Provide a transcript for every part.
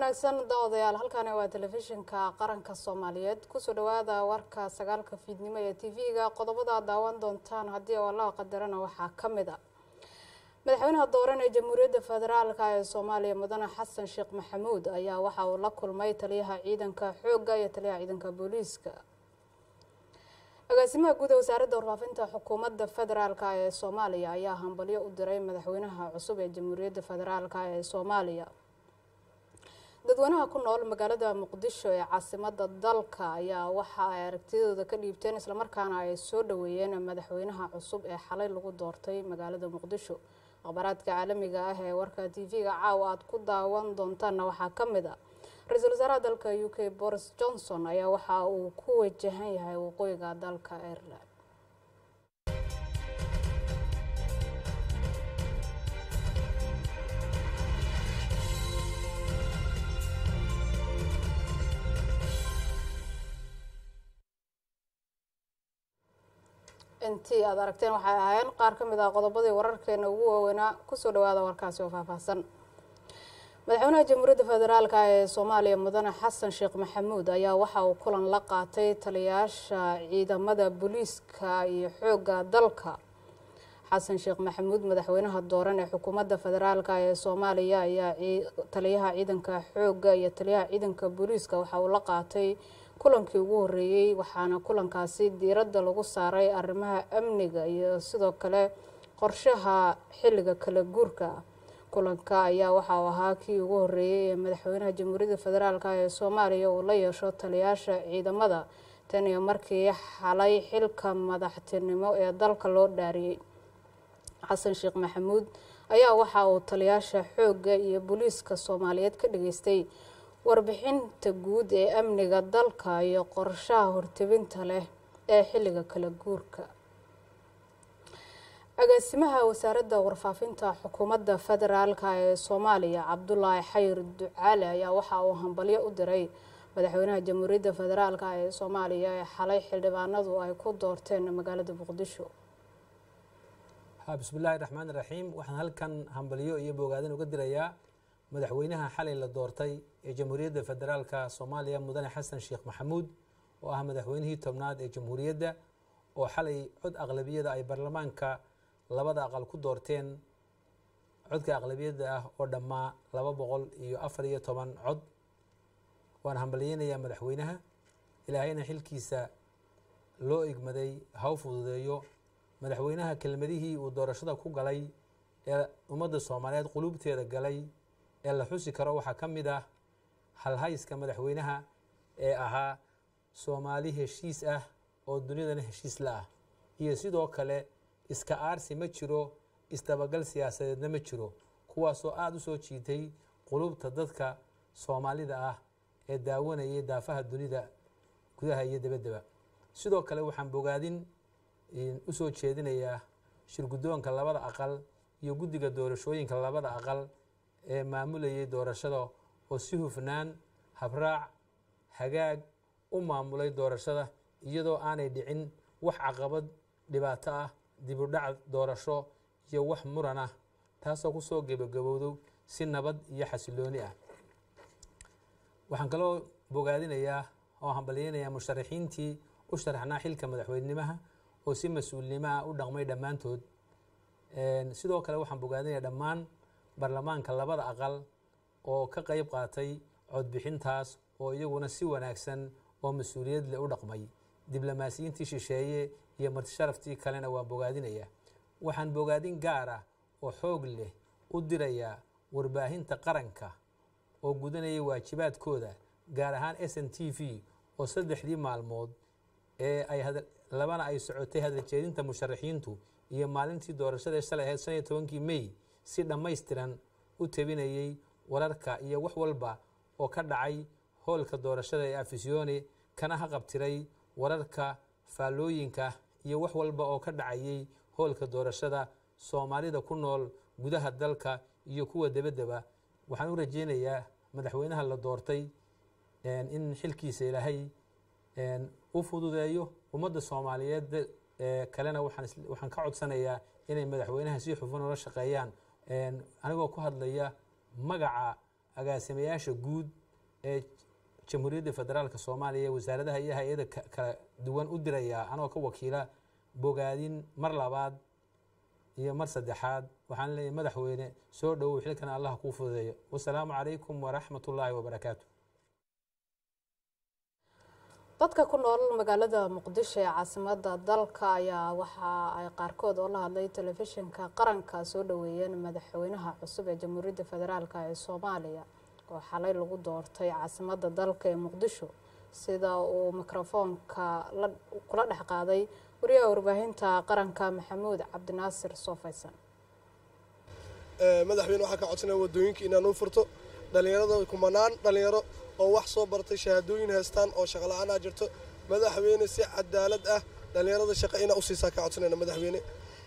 wanaagsan daawadayaal halkani waa telefishinka qaranka soomaaliyeed kusoo dhawaada warka sagaalka fiidnimo ee tv-ga qodobada daawan doontaan haddii allaha qadarana waxaa ka mid a madaxweynaha dooran ee jamhuuriyadda federaalk ee soomaaliya mudane xasan sheekh maxamuud ayaa waxa uu la kulmay taliyaha ciidanka xoogga iyo taliyaha ciidanka booliiska agaasimaha guud ee wasaaradda warfaafinta xukuumadda federaalk ee soomaaliya ayaa hambalyo u diray madaxweynaha cusub ee jamhuuriyadda federaalk ee soomaaliya dadweynaha ku nool magaalada muqdisho ee caasimada dalka ayaa waxa ay aragtidooda ka dhiibteen islamarkaana ay soo dhaweeyeen madaxweynaha cusub ee xalay lagu doortay magaalada muqdisho akhbaaraadka caalamiga ah ee warka tv-ga caawa aada ku daawan doontaanna waxaa ka mid a ra-iisul wasaaraha dalka u k boris johnson ayaa waxa uu ku wajahan yahay waqooyiga dalka ireland intii aada aragteen waxay ahaayeen qaar ka mid ah qodobadii wararkeena ugu waaweynaa kusoo dhawaada warkaasi oo faahfaahsan madaxweynaha jamhuuriyadda federaalk ee soomaaliya mudane xasan sheekh maxamuud ayaa waxa uu kulan la qaatay taliyayaasha ciidamada booliiska iyo xoogga dalka xasan sheekh maxamuud madaxweynaha dooran ee xukuumadda federaalk ee soomaaliya ayaa taliyaha ciidanka xoogga iyo taliyaha ciidanka booliiska waxa uu la qaatay kulankii ugu horeeyey waxaana kulankaasi diiradda lagu saaray arrimaha amniga iyo sidoo kale qorshaha xilliga kala guurka kulanka ayaa waxa uu ahaa kii ugu horeeyey ee madaxweynaha jamhuuriyadda federaalk ee soomaaliya uu la yeesho taliyayaasha ciidamada tan iyo markii xalay xilka madaxtinimo ee dalka loo dhaariyey xasan sheekh maxamuud ayaa waxa uu taliyayaasha xoogga iyo booliiska soomaaliyeed ka dhageystay warbixinta guud ee amniga dalka iyo qorshaha hortebinta leh ee xilliga kala guurka agaasimaha wasaaradda warfaafinta xukuumadda federaalk ee soomaaliya cabdulaahi xayir ducaale ayaa waxa uu hambalyo u diray madaxweynaha jamhuuriyadda federaalk ee soomaaliya ee xalay xildhibaanadu ay ku doorteen magaalada muqdisho bismillaahi raxmaan raxiim waxaan halkan hambalyo iyo bogaadin uga dirayaa madaxweynaha xalay la doortay ee jamhuuriyadda federaalka soomaaliya mudane xasan sheekh maxamuud oo ah madaxweynihii tobnaad ee jamhuuriyadda oo xalay cod aqlabiyada ay baarlamaanka labada aqal ku doorteen codka aqlabiyadda ah oo dhammaa laba boqol iyo afar iyo toban cod waan hambalyeynayaa madaxweynaha ilaahayna xilkiisa loo igmaday ha u fududeeyo madaxweynaha kelmadihii uu doorashada ku galay ee ummadda soomaaliyeed quluubteeda galay ee la xusi karo waxaa ka mid ah halhayska madaxweynaha ee ahaa soomaali heshiis ah oo dunidana heshiis la ah iyo sidoo kale iska aarsi ma jiro isdabagal siyaasadeedna ma jiro kuwaasoo aada u soo jiitay qulubta dadka soomaalida ah ee daawanayay daafaha dunida gudaha iyo dabaddaba sidoo kale waxaan bogaadin usoo jeedinayaa shirguddoonka labada aqal iyo guddiga doorashooyinka labada aqal ee maamulayay doorashada oo si hufnaan habraac hagaag u maamulay doorashada iyadoo aanay dhicin wax caqabad dhibaato ah dibudhac doorasho iyo wax muran ah taasoo kusoo gebagabowdo si nabad iyo xasilooni ah waxaan kaloo bogaadinayaa oo hambalyeynayaa musharaxiintii u sharaxnaa xilka madaxweynimaha oo si mas-uulnimo ah u dhaqmay dhammaantood sidoo kale waxaan bogaadinayaa dhammaan baarlamaanka labada aqal oo ka qeyb qaatay codbixintaas oo iyaguna si wanaagsan oo mas-uuliyad leh u dhaqmay diblomaasiyiintii shisheeye iyo martisharaftii kalena waan bogaadinayaa waxaan bogaadin gaar ah oo xoog leh u dirayaa warbaahinta qaranka oo gudanaya waajibaadkooda gaar ahaan s n t v oo saddexdii maalmood ee ay labana ay socotay hadaljeedinta musharaxiintu iyo maalintii doorashada shalay ahayd shan iyo tobankii mey si dhammaystiran u tabinayey wararka iyo wax walba oo ka dhacay hoolka doorashada ee afisyoone kana haqabtiray wararka faallooyinka iyo wax walba oo ka dhacayey hoolka doorashada soomaalida ku nool gudaha dalka iyo kuwa debaddeba waxaan u rajeynayaa madaxweynaha la doortay in xilkiisa ilaahay u fududeeyo ummadda soomaaliyeed kalena waxaan ka codsanayaa inay madaxweynaha si xufan ula shaqeeyaan anigoo ku hadlaya magaca agaasimayaasha guud ee jamhuuriyadda federaalka soomaaliya wasaaradaha iyo hay-ada kala duwan u dirayaa anoo ka wakiila bogaadin mar labaad iyo mar saddexaad waxaan leeyahay madaxweyne soo dhowow xilkan allah kuu fududeeyo wasalaamu calaykum waraxmat ullaahi wabarakaatu dadka ku nool magaalada muqdisho ee caasimada dalka ayaa waxa ay qaarkood oo la hadlay telefishinka qaranka soo dhaweeyeen madaxweynaha cusub ee jamhuuriyadda federaalk ee soomaaliya oo xalay lagu doortay caasimada dalka ee muqdisho sida uu mikrofoonka kula dhex qaaday wariyaha warbaahinta qaranka maxamuud cabdinaasir soofaysan madaxweyne waxaa ka codsanaya wadooyinka inaan u furto dhallinyarada kumanaan dhallinyaro oo wax soo bartay shahaadooyin haystaan oo shaqo la-aanaa jirto madaxweyne si cadaalad ah dhallinyarada shaqa inaa u siisaa ka codsanayna madaxweyne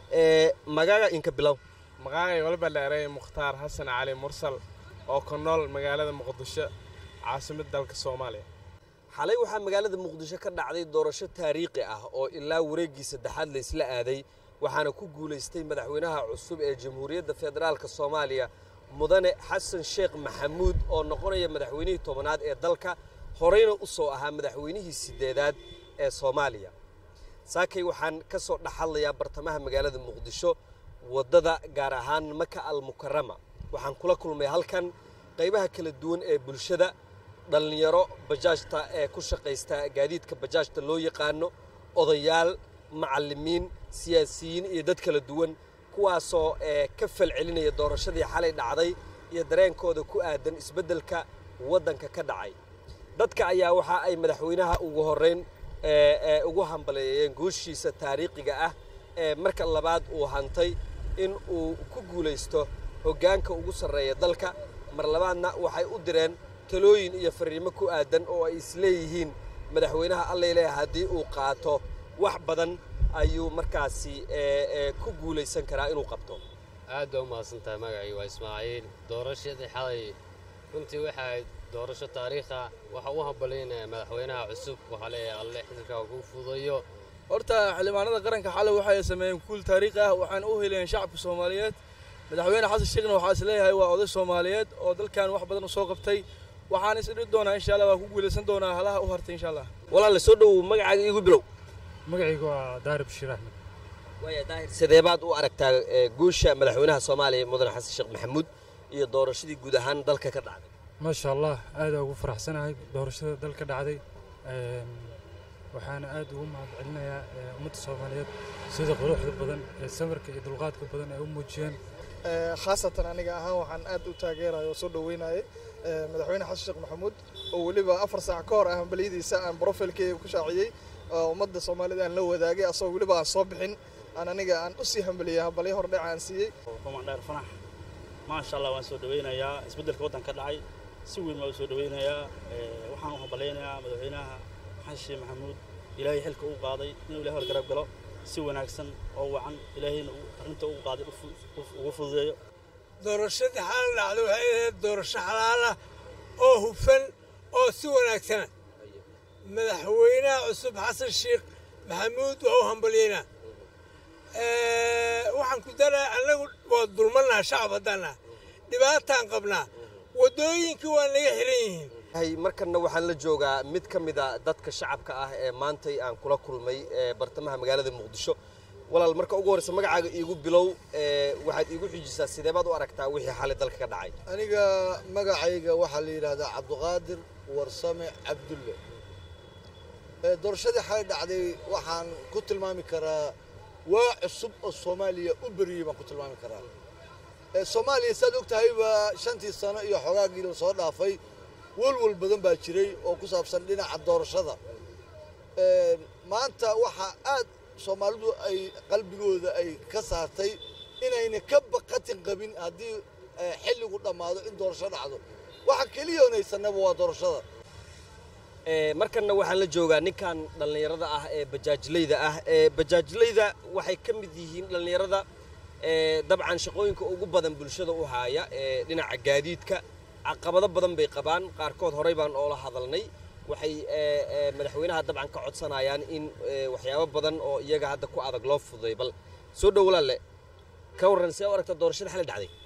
magaaga inka bilow magacay walba dheeray mukhtaar xasan cali mursal oo ku nool magaalada muqdisho caasimada dalka soomaaliya xalay waxaa magaalada muqdisho ka dhacday doorasho taariikhi ah oo ilaa wareeggii saddexaad laysla aaday waxaana ku guulaystay madaxweynaha cusub ee jamhuuriyadda federaalka soomaaliya mudane xasan sheekh maxamuud oo noqonaya madaxweynihii tobanaad ee dalka horeyna u soo ahaa madaxweynihii sideedaad ee soomaaliya saakay waxaan ka soo dhexhadlayaa bartamaha magaalada muqdisho waddada gaar ahaan maka al mukarama waxaan kula kulmay halkan qaybaha kala duwan ee bulshada dhallinyaro bajaajta ee ku shaqaysta gaadiidka bajaajta loo yaqaano odayaal macallimiin siyaasiyiin iyo dad kala duwan kuwaasoo ka falcelinaya doorashadii xalay dhacday iyo dareenkooda ku aadan isbeddelka waddanka ka dhacay dadka ayaa waxa ay madaxweynaha ugu horrayn ugu hambaleeyeen guushiisa taariikhiga ah ee marka labaad uu hantay in uu ku guulaysto hoggaanka ugu sarreeya dalka mar labaadna waxay u direen talooyin iyo fariimo ku aadan oo ay isleeyihiin madaxweynaha allayle haddii uu qaato wax badan ayuu markaasi ku guulaysan karaa inuu qabto aad baa u mahadsantahay magacii waa ismaaciil doorashadii xalay runtii waxay ahayd doorasho taariikha waxa u hambalyaynaya madaxweynaha cusub waxaa leeyahay alle xilkaa kuu fudayo horta xildhibaanada qaranka xalay waxay sameeyeen kuul taariikhi ah waxaana u helayeen shacabka soomaaliyeed madaxweyne xasan sheekhna waxaa is leeyahay waa oday soomaaliyeed oo dalkan wax badan u soo qabtay waxaan is idhi doonaa insha allah waa ku guulaysan doonaa halaha u hartay insha allah walaale soo dhowow magacaaga iigu bilow magacaygu waa daahir bashiir axmed waaya daahir sidee baad u aragtaa guusha madaxweynaha soomaaliya mudane xasan sheekh maxamuud iyo doorashadii guud ahaan dalka ka dhacday maasha allah aadaa ugu faraxsanahay doorashada dalka dhacday waxaana aad ugu mahad celinayaa ummadda soomaaliyeed sida quruxda badan ee samirka iyo dulqaadka badan ay u muujiyeen khaasatan aniga ahaan waxaan aad u taageeraya oo soo dhaweynayay madaxweyne xasan sheekh maxamuud oo weliba afar saac ka hor ah hambalyadiisa aan brofilkeyga ku shaaciyey oo ummadda soomaalida aan la wadaagay asagoo weliba aan soo bixin aan aniga aan u sii hambaliyey hambalyo hordhac aan siiyey komandheer fanax maasha allah waan soo dhaweynayaa isbeddelka waddanka dhacay si weyn waan u soo dhaweynayaa waxaan u hambalaynayaa madaxweynaha xasan sheekh maxamuud ilaahay xilka uu qaaday inuu ilahay horgarab galo si wanaagsan oo wacan ilaahayna arrinta uu qaaday ugu fududeeyo doorashadii xalal dhacday waxay ahayd doorasho xalaala oo hufan oo si wanaagsana madaxweynaha cusub xasan sheekh maxamuud waa u hambalyeynaa waxaan ku daraa annagu waa dulmannaha shacab haddaannaha dhibaataan qabnaa waddooyinkii waa naga xiran yihiin markanna waxaan la joogaa mid ka mida dadka shacabka ah ee maantay aan kula kulmay bartamaha magaalada muqdisho walaal marka ugu horreysa magacaaga iigu bilow waxaad iigu xujisaa sidee baad u aragtaa wixii xalay dalka ka dhacay aniga magacayga waxaa la yidhaahdaa cabdiqaadir warsame cabdulle doorashadii xalay dhacday waxaan ku tilmaami karaa waa cusub oo soomaaliya u beriyey baan ku tilmaami karaa soomaaliya saad og tahayba shantii sano iyo xogaagii la soo dhaafay walwal badan baa jiray oo ku saabsan dhinaca doorashada maanta waxaa aad soomaalidu ay qalbigooda ay ka saartay inayna ka baqatin qabin haddii xilligu dhammaado in doorasho dhacdo waxa keliya onaysanaba waa doorashada markanna waxaan la joogaa ninkan dhallinyarada ah ee bajaajlayda ah ee bajaajlayda waxay ka mid yihiin dhallinyarada dabcan shaqooyinka ugu badan bulshada u haaya ee dhinaca gaadiidka caqabado badan bay qabaan qaarkood horey baan oola hadalnay waxay madaxweynaha dabcan ka codsanayaan in waxyaabo badan oo iyaga hadda ku adag loo fududay bal soo dhow walaalle ka warran see u aragta doorashada xalay dhacday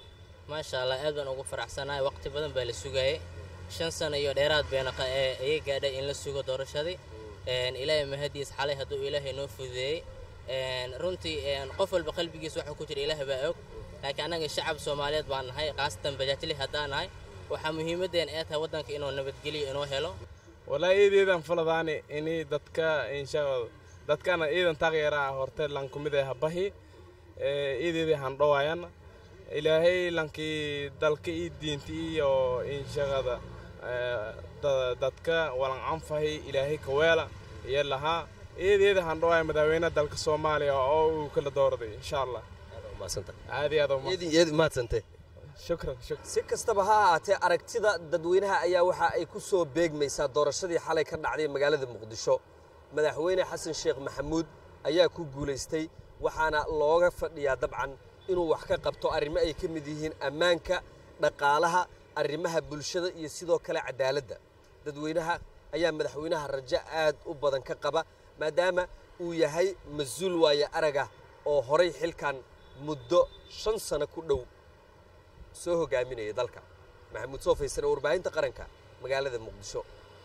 maasha allah aad baan ugu faraxsanahay waqti badan baa la sugayay shan sano iyo dheeraad bayna iga gaadhay in la sugo doorashadii ilaahay mahadiis xalay hadduu ilaahay noo fududeeyey runtii qof walba qalbigiisa waxa ku jira ilaahay baa og laakiin annaga shacab soomaaliyeed baan nahay khaasatan bajaajli haddaan nahay waxaa muhiimaddeen ee tahay waddanka inuu nabadgelyo inoo helo walaahi iideedan faladaani ini dadka inshaalla dadkana iidan taageeraa horte lankumid ee habahi iideedii handhowaayan ilaahay lankii dalka ii diinti iyo inshaqada dadka walan anfahi ilaahay kaweela iyo lahaa iideeda handhowaaya madaxweyne dalka soomaaliya oo uu kala doorday insha allah aad iyo aad maadsante shukran shukran si kastaba ha ahaatee aragtida dadweynaha ayaa waxa ay ku soo beegmaysaa doorashadii xalay ka dhacday magaalada muqdisho madaxweyne xasan sheekh maxamuud ayaa ku guulaystay waxaana looga fadhiyaa dabcan inuu wax ka qabto arrimo ay ka mid yihiin ammaanka dhaqaalaha arrimaha bulshada iyo sidoo kale cadaaladda dadweynaha ayaa madaxweynaha rajo aad u badan ka qaba maadaama uu yahay mas-uul waaye araga oo horay xilkan muddo shan sano ku dhow soo hogaaminaya dalka maxamuud soo faysane warbaahinta qaranka magaalada muqdisho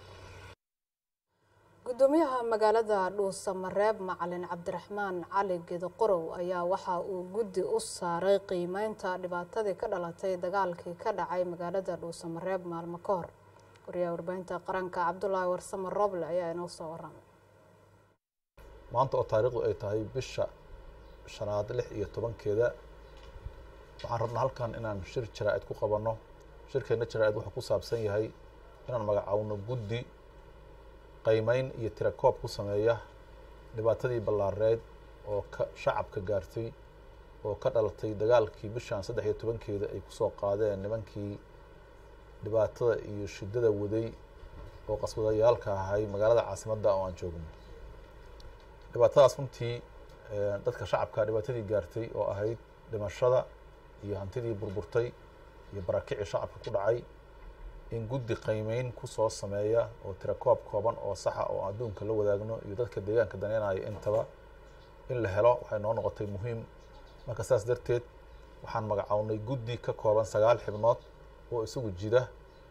gudoomiyaha magaalada dhuusamareeb macalin cabdiraxmaan cali geedoqorow ayaa waxa uu guddi u saaray qiimeynta dhibaatadii ka dhalatay dagaalkii ka dhacay magaalada dhuusamareeb maalmo ka hor wariyaha warbaahinta qaranka cabdulaahi warsame roble ayaa inoo soo waramay maanta oo taariikhdu ay tahay bisha shanaad lix iyo tobankeeda waxaan rabnaa halkan inaan shir jaraa-id ku qabanno shirkeenna jaraa-id wuxuu ku saabsan yahay inaan magacaawno guddi qaymeyn iyo tirakoob ku sameeya dhibaatadii ballaareed oo ka shacabka gaartay oo ka dhalatay dagaalkii bishan saddex iyo tobankeeda ay kusoo qaadeen nimankii dhibaatada iyo shiddada waday oo qaswadayaalka ahay magaalada caasimadda oo aan joogno dhibaatadaas runtii dadka shacabka dhibaatadii gaartay oo ahayd dhimashada iyo hantidii burburtay iyo barakicii shacabka ku dhacay in guddi qaymeyn kusoo sameeya oo tirakoob kooban oo saxa oo adduunka la wadaagno iyo dadka deegaanka daneynaya intaba in la helo waxay noo noqotay muhiim marka saas darteed waxaan magacawnay guddi ka kooban sagaal xibnood oo isagu jida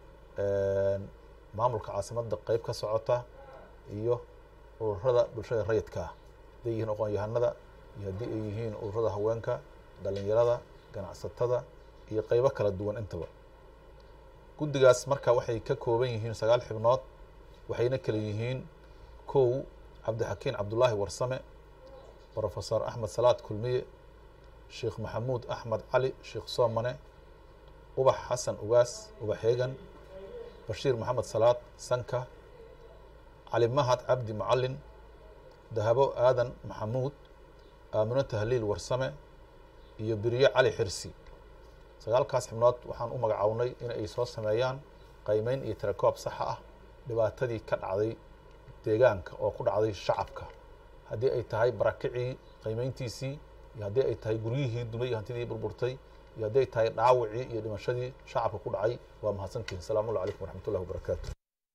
maamulka caasimadda qeyb ka socota iyo ururada bulshada rayidka ah hadday yihiin aqoon-yahanada iyo haddii ay yihiin ururada haweenka dhalinyarada ganacsatada iyo qeybo kala duwan intaba guddigaas marka waxay ka kooban yihiin sagaal xibnood waxayna kala yihiin kow cabdixakiin cabdulaahi warsame brofesor axmed salaad kulmiye sheekh maxamuud axmed cali sheekh soomane ubax xasan ugaas ubax heegan bashiir maxamed salaad sanka cali mahad cabdi macalin dahabo aadan maxamuud aamino tahliil warsame iyo beriye cali xirsi sagaalkaas xibnood waxaan u magacawnay in ay soo sameeyaan qaymeyn iyo tirakoob saxa ah dhibaatadii ka dhacday deegaanka oo ku dhacday shacabka haddii ay tahay barakicii qaymeyntiisii iyo haddii ay tahay guryihii dumay iyo hantidii burburtay iyo haddii ay tahay dhaawacii iyo dhimashadii shacabka ku dhacay waa mahadsantihin asalaamu allah calaykum waraxmatullahi wabarakaatu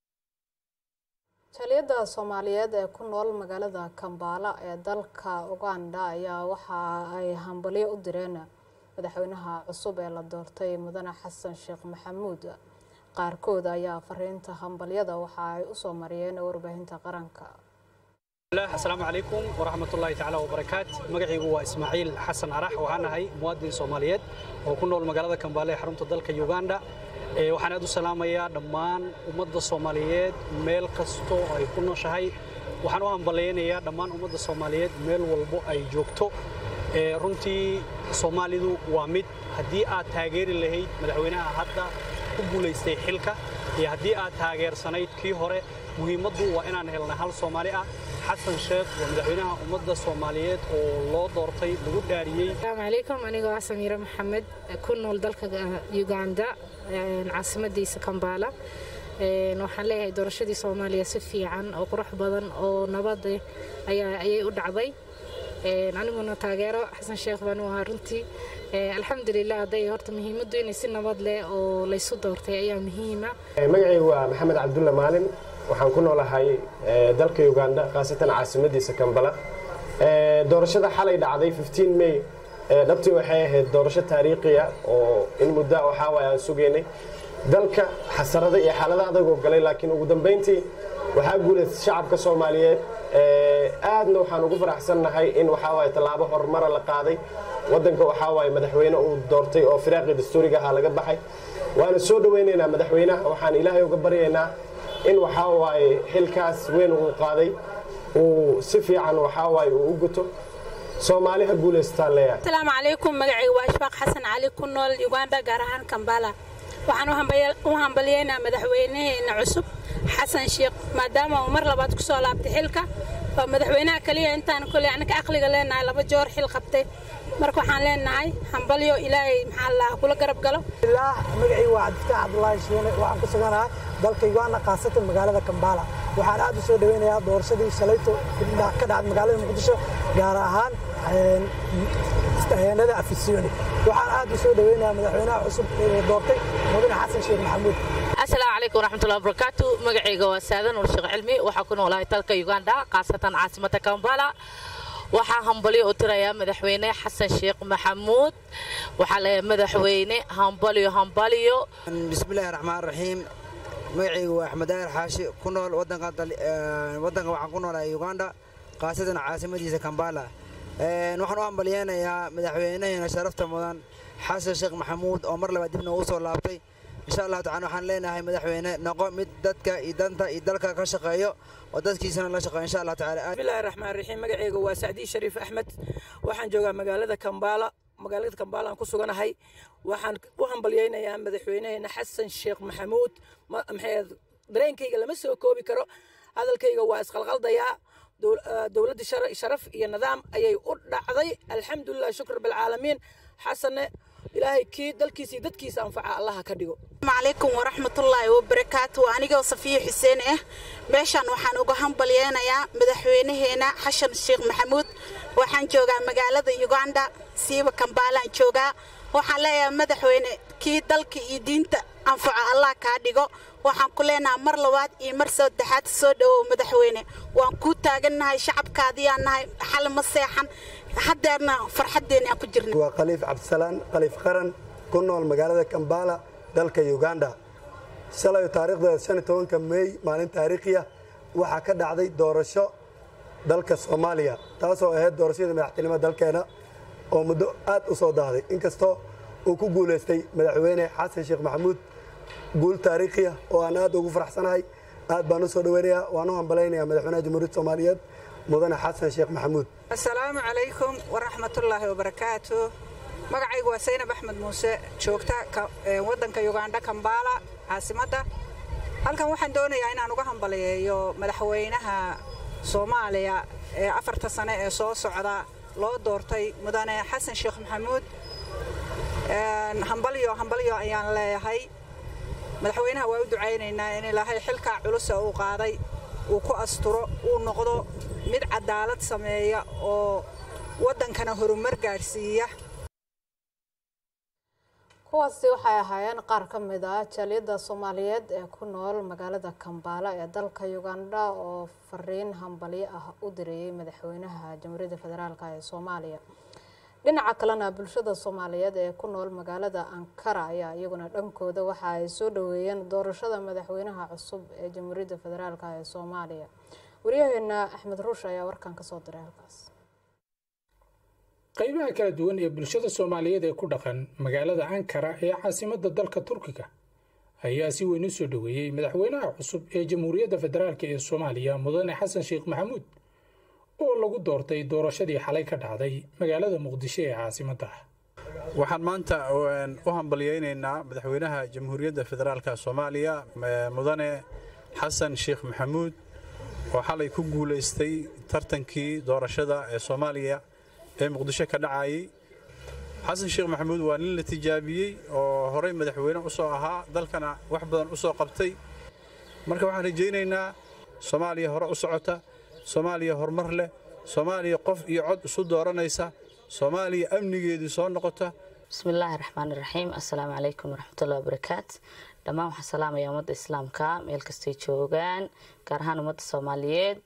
jaliyadda soomaaliyeed ee ku nool magaalada kambaala ee dalka uganda ayaa waxa ay hambalyo u direen madaxweynaha cusub ee la doortay mudane xasan sheekh maxamuud qaarkood ayaa fariinta hambalyada waxa ay usoo mariyeen warbaahinta qaranka asalaamu calaykum waraxmatullaahi tacaala wabarakaat magacaygu waa ismaaciil xasan arax waxaan ahay muwaadin soomaaliyeed oo ku nool magaalada kambaale ee xarunta dalka uganda waxaan aad u salaamayaa dhammaan ummadda soomaaliyeed meel kastoo ay ku nooshahay waxaan u hambalaynayaa dhammaan ummadda soomaaliyeed meel walbo ay joogto runtii soomaalidu waa mid haddii aad taageeri lahayd madaxweynaha hadda ku guulaystay xilka iyo haddii aad taageersanayd kii hore muhiimaddu waa inaan helna hal soomaali ah xasan sheekh waa madaxweynaha ummadda soomaaliyeed oo loo doortay lagu dhaariyey asalaamu calaykum anigoo ah samiire maxamed ku nool dalka uganda caasimadiisa kambaala waxaan leeyahay doorashadii soomaaliya si fiican oo qurux badan oo nabad ayay u dhacday aniguna taageero xasan sheekh baan u ahaa runtii alxamdulilah hadday horta muhiimaddu inay si nabad leh oo laysu doortay ayaa muhiima magacaygu waa maxamed cabdulla maalin waxaan ku noolahay dalka uganda khaasatan caasimadiisa kambala doorashada xalay dhacday may dhabtii waxay ahayd doorasho taariikhiya oo in muddo waxaa waay aan sugaynay dalka xasarada iyo xaalada adagoo galay laakiin ugu dambayntii waxaa guulaystay shacabka soomaaliyeed aadna waxaan ugu faraxsannahay in waxaa waay tallaabo horumara la qaaday waddanka waxaa waay madaxweyne uu doortay oo firaaqii dastuuriga ahaa laga baxay waana soo dhowaynaynaa madaxweynaha waxaan ilaahay uga baryaynaa in waxaa waaye xilkaas weyn uu qaaday uu si fiican waxaa waaye uu u guto soomaali ha guulaystaan leeyahay asalaamu calaykum magacayga waa ishfaaq xasan cali ku nool uganda gaar ahaan kambala waxaan u hambalyeynaa madaxweynaheena cusub xasan sheekh maadaama uu mar labaad ku soo laabtay xilka waa madaxweynaha kaliya intaan koley annaka aqliga leenahay laba joor xil qabtay marka waxaan leenahay hambalyo ilaahay maxaa la kula garab galo magacii waa cabdifataax cabdulaahi shiine waxaan ku suganahay dalka uganda khaasatan magaalada kambala waxaan aad u soo dhaweynayaa doorashadii shalayto ka dhacday magaalada muqdisho gaar ahaan heenada afisyooni waxaan aad u soo dhaweynayaa madaxweynaha cusub ee doortay mudane xasan sheekh maxamuud asalaamu calaykum waraxmatullahi wabarakaatu magacayga waa saadan ul sheekh cilmi waxaa ku noolahay dalka uganda khaasatan caasimada kambala waxaa hambalyo u tirayaa madaxweyne xasan sheekh maxamuud waxaa leeyahay madaxweyne hambalyo hambalyo bismillahi raxmaan raxiim magacaygu waa axmed daahir xaashi ku nool wadanka waxaan ku noolahay uganda khaasatan caasimadiisa kambala waxaan u hambalyeynayaa madaxweynaheena sharafta mudan xasan sheekh maxamuud oo mar labaad dibna uu soo laabtay insha allahu tacala waxaan leenahay madaxweyne noqo mid dadka iyo danta iyo dalka ka shaqeeyo oo dadkiisana la shaqeeyo insha allah tacala bismillahi raxmaan raxiim magacayga waa sacdii shariif axmed waxaan joogaa magaalada kambaala magaalada kambaala aan ku suganahay waxaan u hambalyeynayaa madaxweynaheena xasan sheekh maxamuud maxay dareenkayga lama soo koobi karo hadalkayga waa isqalqaldayaa dowladda sharaf iyo nidaam ayay u dhacday alxamdulilah shukr bilcaalamiin xasanne ilaahay kii dalkiisa iyo dadkiisa anfaca allaha ka dhigo calaykum waraxmatullaahi wabarakaatu anigoo safiya xuseen ah meeshaan waxaan uga hambalyeynayaa madaxweynaheena xashan sheekh maxamuud waxaan joogaa magaalada uganda siiba kambaalaan joogaa waxaan leeyahay madaxweyne kii dalka iyo diinta anfaco allah kaa dhigo waxaan ku leenahay mar labaad iyo mar saddexaad soo dhowow madaxweyne waan kuu taagannahay shacabkaadiyaan nahay xal ma seexan haddeerna farxaddeenna aan ku jirna waa khaliif cabdisalaan khaliif qaran ku nool magaalada kambala dalka uganda shalay taariikhdeeda shan iyo tobanka meey maalin taariikhiya waxaa ka dhacday doorasho dalka soomaaliya taasoo ahayd doorashadii madaxtinimada dalkeena oo muddo aad u soo daahday inkastoo uu ku guulaystay madaxweyne xasan sheekh maxamuud guul taariikhiya oo aan aad ugu faraxsanahay aad baan u soo dhaweynayaa waan u hambalaynayaa madaxweynaha jamhuuriyadda soomaaliyeed mudane xasan sheekh maxamuud asalaamu calaykum waraxmatullaahi wabarakaatu magacaygu waa saynab axmed muuse joogta waddanka uganda kambaala caasimadda halkan waxaan doonayaa inaan uga hambaliyeeyo madaxweynaha soomaaliya ee afarta sane ee soo socda loo doortay mudane xasan sheekh maxamuud hambalyo hambalyo ayaan leeyahay madaxweynaha waa u ducaynaynaa in ilaahay xilkaa culusa uu qaaday uu ku asturo uu noqdo mid cadaalad sameeya oo waddankana horumar gaadhsiiya kuwaasi waxay ahaayeen qaar ka mid ah jaaliyadda soomaaliyeed ee ku nool magaalada kambaala ee dalka uganda oo fariin hambalyo ah u dirayay madaxweynaha jamhuuriyadda federaalk ee soomaaliya dhinaca kalena bulshada soomaaliyeed ee ku nool magaalada ankara ayaa iyaguna dhankooda waxa ay soo dhaweeyeen doorashada madaxweynaha cusub ee jamhuuriyadda federaalk ee soomaaliya waryaheena axmed ruush ayaa warkan kasoo diray halkaas qaybaha kala duwan ee bulshada soomaaliyeed ee ku dhaqan magaalada ankara ee caasimadda dalka turkiga ayaa si weyn u soo dhoweeyey madaxweynaha cusub ee jamhuuriyadda federaalk ee soomaaliya mudane xasan sheekh maxamuud oo lagu doortay doorashadii xalay ka dhacday magaalada muqdisho ee caasimadda waxaan maanta u hambalyeynaynaa madaxweynaha jamhuuriyadda federaalk soomaaliya mudane xasan sheekh maxamuud oo xalay ku guulaystay tartankii doorashada ee soomaaliya ee muqdisho ka dhacayay xasan sheekh maxamuud waa nin la tijaabiyey oo horey madaxweyne u soo ahaa dalkana wax badan u soo qabtay marka waxaan rajaynaynaa soomaaliya hore u socota soomaaliya horumar leh soomaaliya qof iyo cod isu dooranaysa soomaaliya amnigeedii soo noqota bismillaahi raxmaani raxiim assalaamu calaykum waraxmatullahi wabarakaat dhammaan waxaan salaamaya ummadda islaamka meel kastay joogaan gaar ahaan ummadda soomaaliyeed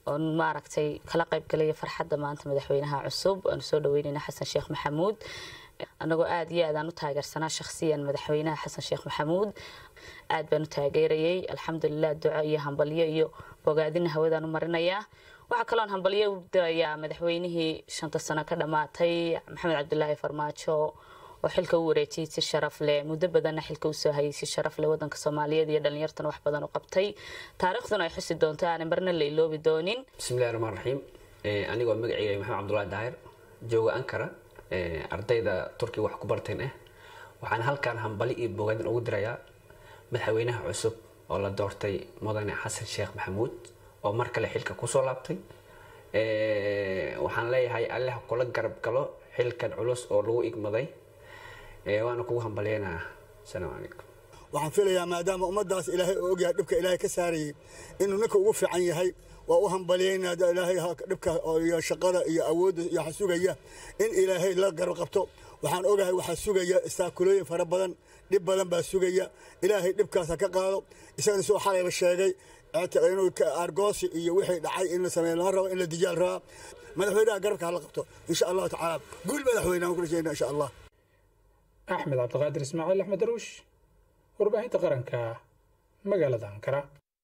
oon maaragtay kala qaybgalaya farxadda maanta madaxweynaha cusub aanu soo dhaweynayna xasan sheekh maxamuud annagoo aada iyo aadaan u taageersanaa shakhsiyan madaxweynaha xasan sheekh maxamuud aad baan u taageerayay alxamdulilah duco iyo hambalyo iyo bogaadina hawadaan u marinayaa waxaa kaloon hambalyo u dirayaa madaxweynihii shanta sano ka dhammaatay maxamed cabdulaahi farmaajo oo xilka u wareejiyay si sharaf leh muddo badanna xilka usoo hayay si sharaf leh wadanka soomaaliyeed iyo dhalinyartana wax badan u qabtay taariikhduna ay xusi doonto aanan marna la iloobi doonin bismillahi raxmaan raxiim anigoo magacayga maxamed cabdulahi daahir jooga ankara ardayda turkiga wax ku barteen ah waxaan halkan hambali iyo bogaadin ugu dirayaa madaxweynaha cusub oo la doortay mudane xasan sheekh maxamuud oo mar kale xilka kusoo laabtay waxaan leeyahay alleh kula garab galo xilkan culus oo lagu igmaday waana kugu hambalyeynaa asalaamu calaykum waxaan filayaa maadaama ummaddaas ilaahay oo ogyahay dhibka ilaahay ka saarayay inuu ninka ugu fiican yahay waa u hambalyeynaa ilaahay dhibka iyo shaqada iyo awoodda iyo waxa sugaya in ilaahay la garab qabto waxaan ogahay waxaa sugaya istaakulooyin fara badan dhib badan baa sugaya ilaahay dhibkaas ha ka qaado isagana soo xalayba sheegay inuu argoosi iyo wixii dhacay in la sameeyo lama rabo in la dijaal rabaa madaxweynaha garabka hala qabto insha allahu tacaala guul madaxweyne aan ku rajaynaa insha allah axmed cabdiqaadir ismaaciil axmed daruush warbaahinta qaranka magaalada ankara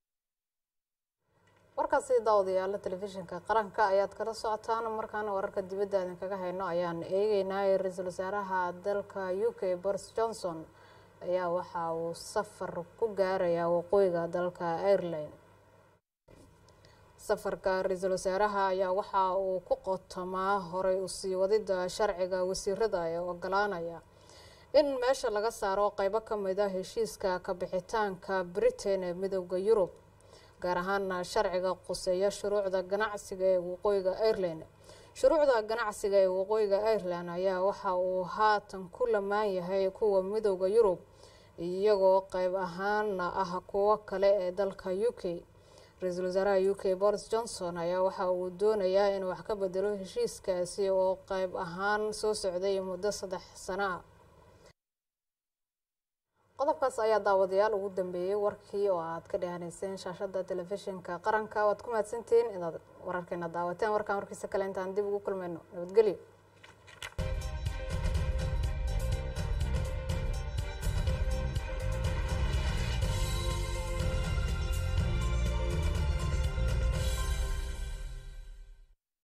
warkaasi daawadayaala telefishinka qaranka ayaad kala socotaan markaana wararka dibadda idin kaga hayno ayaan eegeynaa ra-iisul wasaaraha dalka u k boris johnson ayaa waxa uu safar ku gaarayaa waqooyiga dalka ireland safarka ra-iisul wasaaraha ayaa waxa uu ku qotomaa horay usii wadida sharciga wasiirada ee ogolaanaya in meesha laga saaro qeybo ka mid a heshiiska kabixitaanka britain ee midooda yurub gaar ahaana sharciga quseeya shuruucda ganacsiga ee waqooyiga ireland shuruucda ganacsiga ee waqooyiga ireland ayaa waxa uu haatan ku lamaan yahay kuwa midooda yurub iyagoo qeyb ahaana ah kuwo kale ee dalka u k ra-iisul wasaaraha u k boris johnson ayaa waxa uu doonayaa inuu wax ka bedelo heshiiskaasi oo qeyb ahaan soo socday muddo saddex sano ah qodobkaas ayaa daawadayaal ugu dambeeyey warkii oo aad ka dhehanayseen shaashada telefishinka qaranka waad ku mahadsantihiin inaad wararkeena daawateen warkaan warkiisa kale intaan dib ugu kulmayno nabadgelyo